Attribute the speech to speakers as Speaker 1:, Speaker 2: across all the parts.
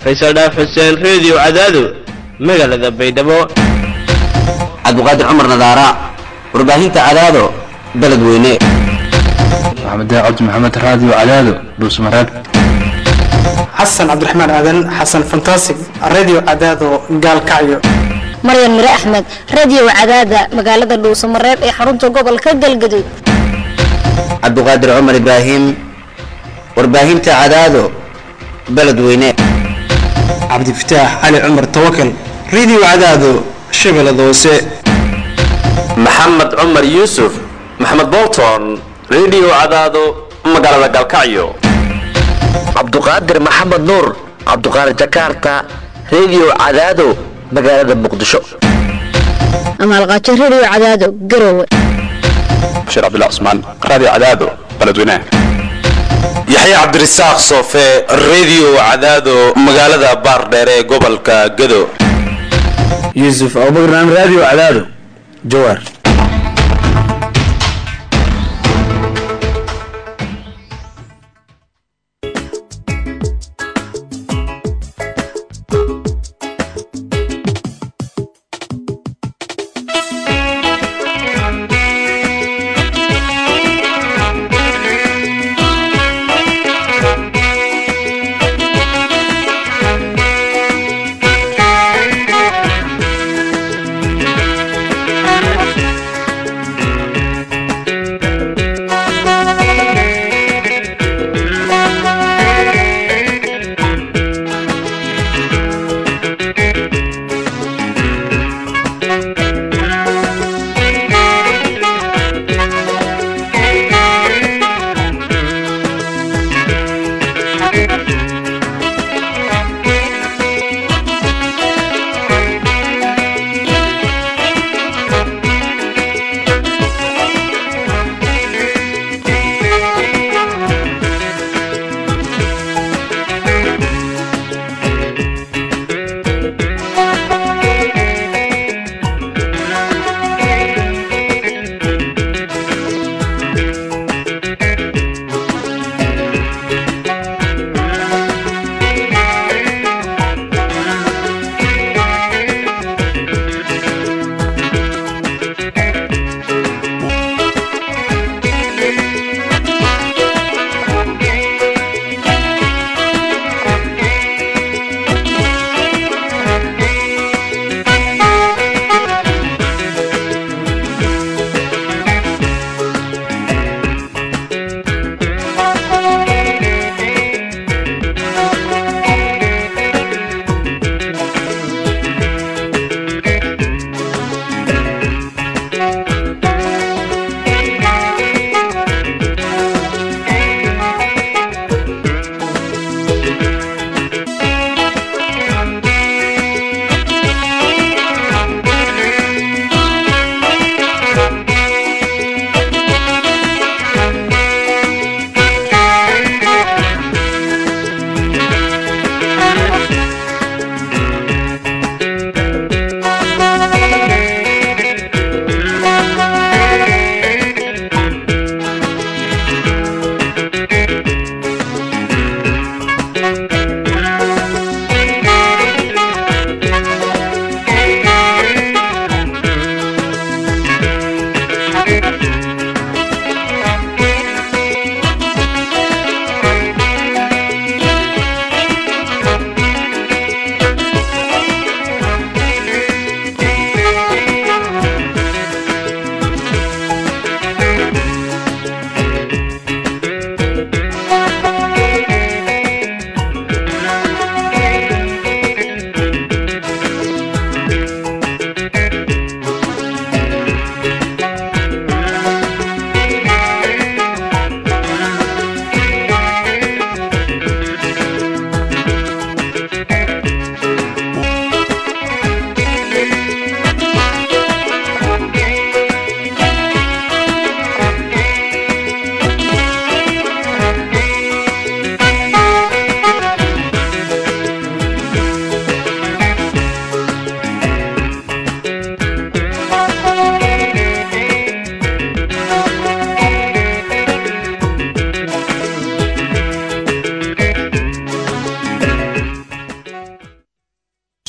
Speaker 1: faysal dhaaf xuseen reediyo cadaado magaalada baydhabo
Speaker 2: cabdiqaadir cumar nadaara warbaahinta cadaado beledweyne
Speaker 3: maxamed cabdi maxamed raadiyo cadaado dhuusmareeb
Speaker 4: xasan cabdiraxmaan aadan xasan fantasig radio cadaado gaalkacyo
Speaker 5: maryan mire axmed radio cadaada magaalada dhuusamareeb ee xarunta gobolka galgaduud
Speaker 2: cabdiqaadir cumar ibraahim warbaahinta cadaado beledweyne
Speaker 4: cabdifataax cali cumar tawakal radio cadaado shabeellada hoose
Speaker 6: maxamed cumar yuusuf maxamed bolton radio cadaado magaalada galkacyo
Speaker 7: cabduqaadir maxamed nuur cabduqaadir jakarta radio cadaado magaalada muqdisho
Speaker 5: amaalqaajo radio cadaado garowe
Speaker 8: bashiir cabdullah cusmaan radio cadaado beledweynaha
Speaker 9: yaxya cabdirasaaq soofe radio cadaado magaalada baardheere ee gobolka gado
Speaker 10: yuusuf abubakar radio cadaado jawaar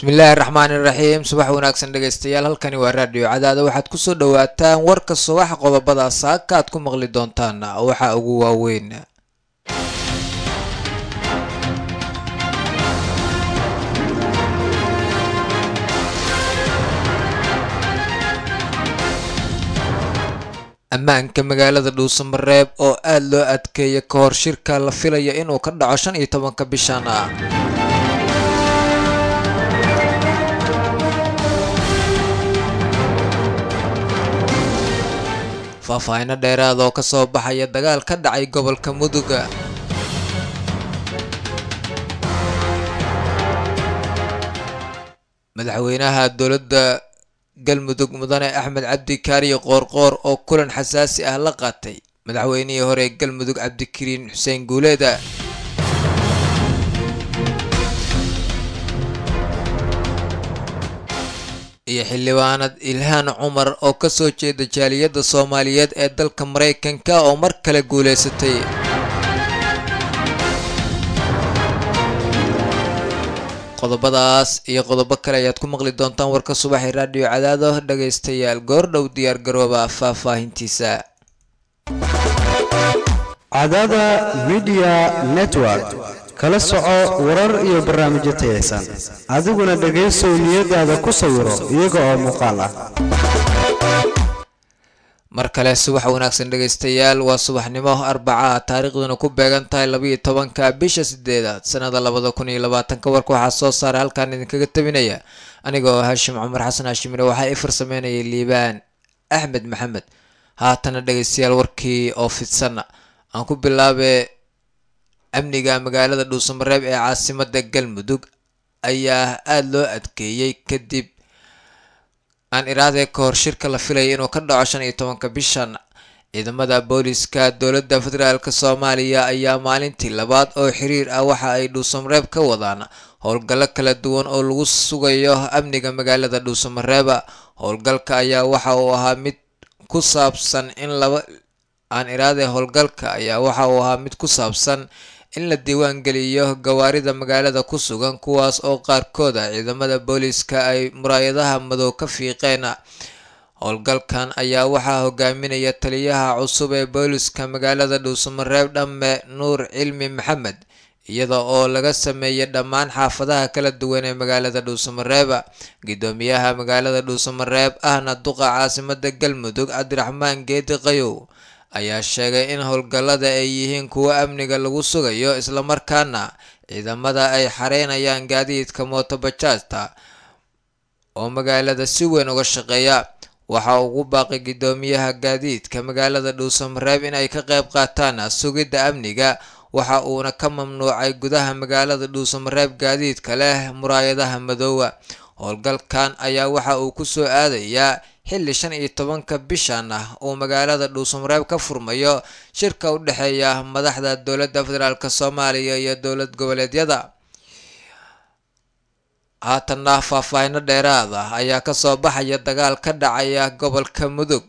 Speaker 11: bismillaahi raxmaani raxiim subax wanaagsan dhegaystayaal halkani waa raadhiyo cadaada waxaad kusoo dhawaataan warka subax qodobada saaka aad ku maqli doontaan waxa ugu waaweyn ammaanka magaalada dhuusamareeb oo aada loo adkeeya ka hor shirka la filaya inuu ka dhaco shan iyo tobanka bishan ah faahfaahino dheeraad oo ka soo baxaya dagaal ka dhacay gobolka muduga madaxweynaha dowladda galmudug mudane axmed cabdi kaariyo qoorqoor oo kulan xasaasi ah la qaatay madaxweynihii hore galmudug cabdikariin xuseen guuleeda iyo xildhibaanad ilhaan cumar oo kasoo jeeda jaaliyadda soomaaliyeed ee dalka maraykanka oo mar kale guuleysatay qodobadaas iyo qodobo kale ayaad ku maqli doontaan warka subaxee raadhiyo cadaado dhagaystayaal goordhow diyaar garooba faahfaahintiisa
Speaker 12: cadaada midiya network kala soco warar iyo barnaamijyo tayaysan adiguna dhegaysow niyadaada ku sawiro iyaga oo muuqaal ah
Speaker 11: mar kale subax wanaagsan dhegaystayaal waa subaxnimo arbaca taariikhduna ku beegan tahay labayo tobanka bisha sideedaad sanada labada kun iyo labaatanka warka waxaa soo saaray halkaan idinkaga tabinaya anigoo haashim cumar xasan haashimire waxaa i farsameynayay liibaan axmed maxamed haatana dhegaystayaal warkii oo fidsan aan ku bilaabe amniga magaalada dhuusamareeb ee caasimada galmudug ayaa aada loo adkeeyey kadib aan iraadee ka hor shirka la filaya inuu ka dhaco shan iyo tobanka bishan ciidamada booliska dowladda federaalk soomaaliya ayaa maalintii labaad oo xiriir ah waxa ay dhuusamareeb ka wadaan howlgallo kala duwan oo lagu sugayo amniga magaalada dhuusamareeba howlgalka ayaa waxa uu ahaa mid ku saabsan in laba aan iraadee howlgalka ayaa waxa uu ahaa mid ku saabsan in la diiwaan geliyo gawaarida magaalada ku sugan kuwaas oo qaarkooda ciidamada booliska ay muraayadaha madow ka fiiqeen howlgalkan ayaa waxaa hogaaminaya taliyaha cusub ee booliska magaalada dhuusamareeb dhamme nuur cilmi maxamed iyada oo laga sameeyay dhammaan xaafadaha kala duwan ee magaalada dhuusamareeba gudoomiyaha magaalada dhuusamareeb ahna duqa caasimada galmudug cabdiraxmaan geedi qayow ayaa sheegay in howlgallada ay yihiin kuwo amniga lagu sugayo islamarkaana ciidamada ay xareynayaan gaadiidka mootobajaajta oo magaalada si weyn uga shaqeeya waxa ugu baaqay gudoomiyaha gaadiidka magaalada dhuusamareeb in ay ka qayb qaataan sugidda amniga waxa uuna ka mamnuucay gudaha magaalada dhuusamareeb gaadiidka leh muraayadaha madoowa howlgalkan ayaa waxa uu ku soo aadayaa xilli shan iyo tobanka bishan ah uu magaalada dhuusamareeb ka furmayo shirka u dhexeeya madaxda dowladda federaalk soomaaliya iyo dowlad goboleedyada haatanna faahfaahino dheeraad ah ayaa kasoo baxaya dagaal ka dhacaya gobolka mudug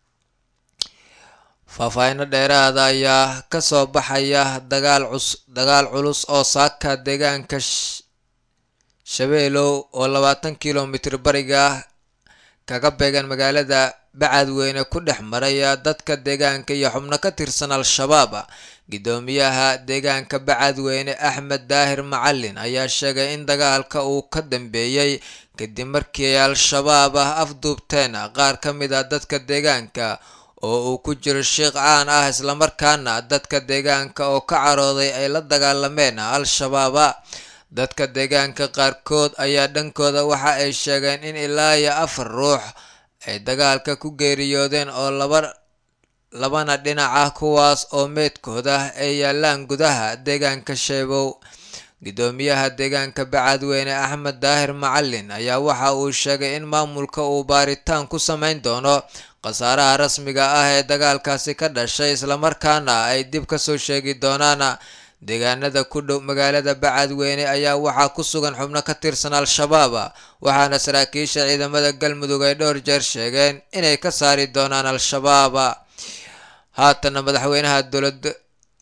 Speaker 11: faahfaahino dheeraada ayaa kasoo baxaya dagaal cus dagaal culus oo saaka deegaanka shabeelow oo labaatan kilomitir bariga kaga beegan magaalada bacadweyne ku dhex maraya dadka deegaanka iyo xubno ka tirsan al-shabaab gudoomiyaha deegaanka bacadweyne axmed daahir macalin ayaa sheegay in dagaalka uu ka dambeeyey kadib markii ay al-shabaab ah afduubteen qaar ka mid a dadka deegaanka oo uu ku jiro sheikh caan ah islamarkaana dadka deegaanka oo ka carooday ay la dagaalameen al-shabaaba dadka deegaanka qaarkood ayaa dhankooda waxa ay sheegeen in ilaa iyo afar ruux ay dagaalka ku geeriyoodeen oo laba labana dhinac ah kuwaas oo meedkooda ay yaalaan gudaha deegaanka sheebow gudoomiyaha deegaanka bacadweyne axmed daahir macalin ayaa waxa uu sheegay in maamulka uu baaritaan ku sameyn doono khasaaraha rasmiga ah ee dagaalkaasi ka dhashay islamarkaana ay dib kasoo sheegi doonaan deegaanada ku dhow magaalada bacadweyne ayaa waxaa ku sugan xubno ka tirsan al-shabaab waxaana saraakiisha ciidamada galmudug ay dhowr jeer sheegeen inay ka saari doonaan al-shabaab haatana madaxweynaha dowlada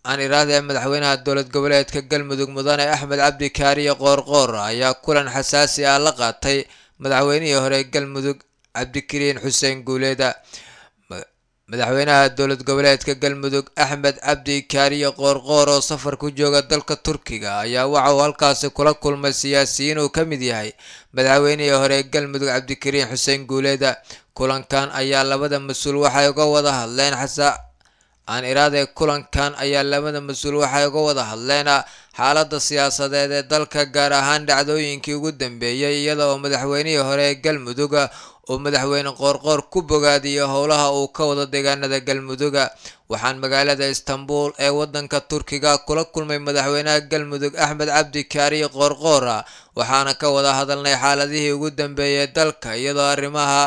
Speaker 11: aan iraahday madaxweynaha dowlad goboleedka galmudug mudane axmed cabdi kaariye qoorqoor ayaa kulan xasaasi ah la qaatay madaxweynihii hore galmudug cabdikariin xuseen guuleeda madaxweynaha dowlad goboleedka galmudug axmed cabdi kaariye qoorqoor oo safar ku jooga dalka turkiga ayaa waxa uu halkaasi kula kulmay siyaasiyiin uu ka mid yahay madaxweynihii hore galmudug cabdikariin xuseen guuleeda kulankan ayaa labada mas-uul waxay uga wada hadleen xasa aan iraade kulankan ayaa labada mas-uul waxay uga wada hadleen xaaladda siyaasadeed ee dalka gaar ahaan dhacdooyinkii ugu dambeeyey iyada oo madaxweynihii hore ee galmudug uu madaxweyne qoorqoor ku bogaadiyo howlaha uu ka wado deegaanada galmuduga waxaan magaalada istanbul ee wadanka turkiga kula kulmay madaxweynaha galmudug axmed cabdi kaariye qoorqoor waxaana ka wada hadalnay xaaladihii ugu dambeeyey dalka iyadoo arrimaha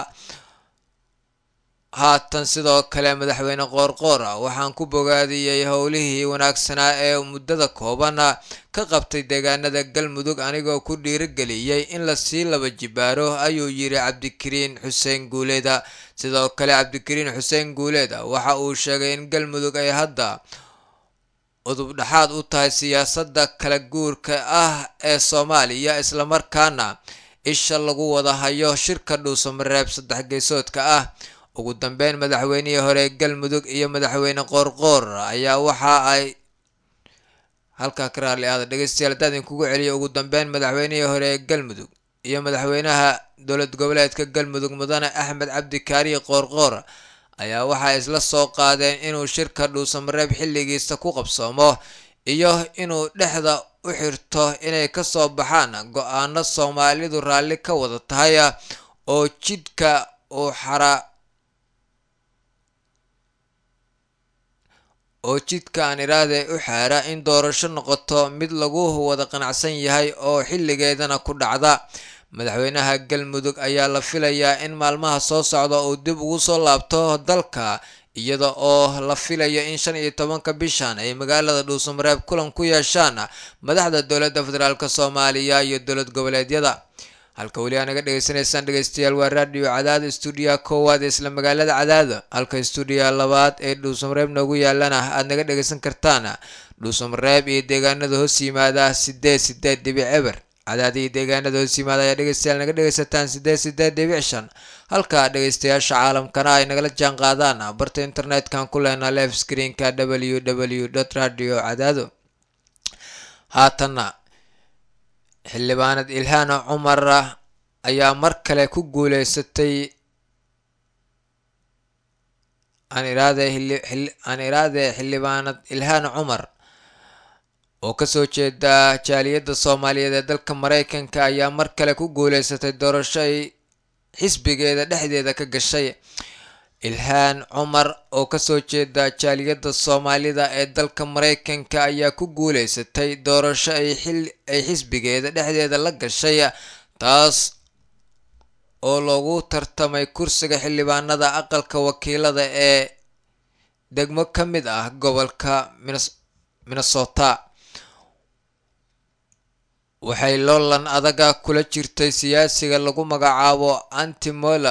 Speaker 11: haatan sidoo kale madaxweyne qoorqoor waxaan ku bogaadiyey howlihii wanaagsanaa ee muddada kooban ka qabtay deegaanada galmudug anigoo ku dhiirigeliyey in lasii laba jibaaro ayuu yiri cabdikariin xuseen guuleeda sidoo kale cabdikariin xuseen guuleeda waxa uu sheegay in galmudug ay hadda udub dhexaad u tahay siyaasadda kala guurka ah ee soomaaliya islamarkaana isha lagu wada hayo shirka dhuusamareeb saddex geesoodka ah ugu dambeyn madaxweynihii hore galmudug iyo madaxweyne qoorqoor ayaa waxa ay halkaa ka raali aada dhegeystayaal haddaan idinkugu celiyo ugu dambeyn madaxweynihii hore ee galmudug iyo madaxweynaha dowlad goboleedka galmudug mudane axmed cabdi kaariye qoorqoor ayaa waxay isla soo qaadeen inuu shirka dhuusamareeb xilligiisa ku qabsoomo iyo inuu dhexda u xirto inay kasoo baxaan go-aano soomaalidu raalli ka wada tahay oo jidhka uu xara oo jidka aan iraahday u xaara in doorasho noqoto mid lagu wada qanacsan yahay oo xilligeedana ku dhacda madaxweynaha galmudug ayaa la filayaa in maalmaha soo socda uu dib ugu soo laabto dalka iyada oo la filayo in shan iyo tobanka bishan ay magaalada dhuusamareeb kulan ku yeeshaan madaxda dowladda federaalk soomaaliya iyo dowlad goboleedyada halka weli aa naga dhegeysanaysaan dhegeystayaal waa raadiyo cadaada stuudiyaha koowaad ee isla magaalada cadaada halka stuudiyaha labaad ee dhuusamareeb noogu yaalana aad naga dhegeysan kartaan dhuusamareeb iyo deegaanada hoos yimaada sideed sideed dhibic eber cadaada iyo deegaanada hoos yimaada ayaa dhegeystayaal naga dhegeysataan sideed sideed dhibic shan halka dhegeystayaasha caalamkana ay nagala jaan qaadaan barta internet-kan ku leenaa lef screenka w w radio cadaado haatanna xildhibaanad ilhaana cumar ayaa mar kale ku guuleysatay aan iraade xildhibaanad ilhaana cumar oo kasoo jeeda jaaliyadda soomaaliyeed ee dalka mareykanka ayaa mar kale ku guuleysatay doorasho ay xisbigeeda dhexdeeda ka gashay ilhaan cumar oo kasoo jeeda jaaliyadda soomaalida ee dalka mareykanka ayaa ku guuleysatay doorasho ay ay xisbigeeda dhexdeeda la gashay taas oo loogu tartamay kursiga xildhibaanada aqalka wakiilada ee degmo ka mid ah gobolka minnesota waxay loolan adaga kula jirtay siyaasiga lagu magacaabo antimola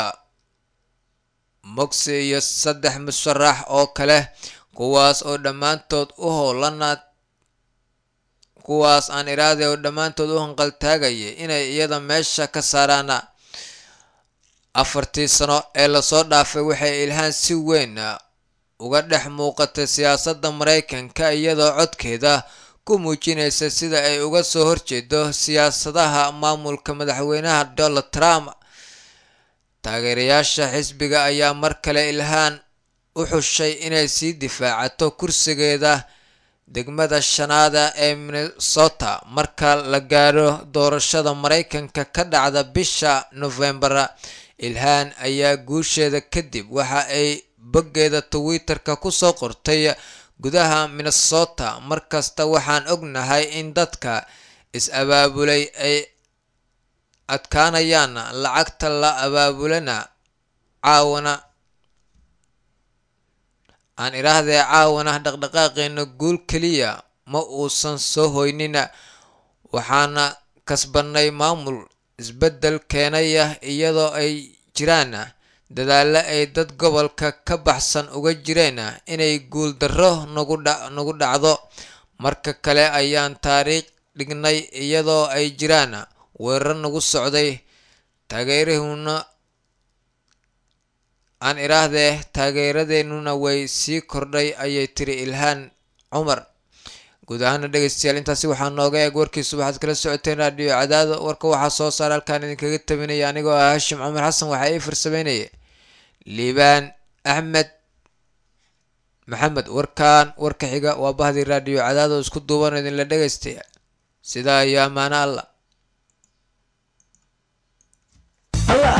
Speaker 11: moxi iyo saddex musharax oo kale kuwaas oo dhammaantood u howlana kuwaas aan iraade oo dhammaantood u hanqaltaagaya inay iyada meesha ka saaraan afartii sano ee lasoo dhaafay waxay ilhaan si weyn uga dhex muuqatay siyaasadda mareykanka iyadoo codkeeda ku muujinaysa sida ay uga soo horjeedo siyaasadaha maamulka madaxweynaha donald trump taageerayaasha xisbiga ayaa mar kale ilhaan u xushay inay sii difaacato kursigeeda degmada shanaada ee minnesota marka la gaaro doorashada mareykanka ka dhacda bisha novembar ilhaan ayaa guusheeda kadib waxa ay boggeeda twitter-ka kusoo qortay gudaha minnesota markasta waxaan ognahay in dadka is-abaabulay ay adkaanayaan lacagta la abaabulana caawana aan idhaahdee caawana dhaqdhaqaaqeena guul keliya ma uusan soo hoynin waxaana kasbanay maamul isbeddel keenaya iyadoo ay jiraan dadaalo ay dad gobolka ka baxsan uga jireen inay guuldarro nagu dha nagu dhacdo marka kale ayaan taariikh dhignay iyadoo ay jiraan weerar nagu socday taageerahuna aan iraahdee taageeradeennuna way sii kordhay ayay tiri ilhaan cumar guud ahaana dhegeystayaal intaasi waxaa nooga eeg warkiisu waxaad kala socoteen raadhiyo cadaado warka waxaa soo saara halkaan idinkaga tabinaya anigoo ah hashim cumar xasan waxaa ii farsameynaya liibaan axmed maxamed warkaan warka xiga waa bahdii raadhiyo cadaado isku duuban idinla dhegeystaya sidaa iyo ammaano allah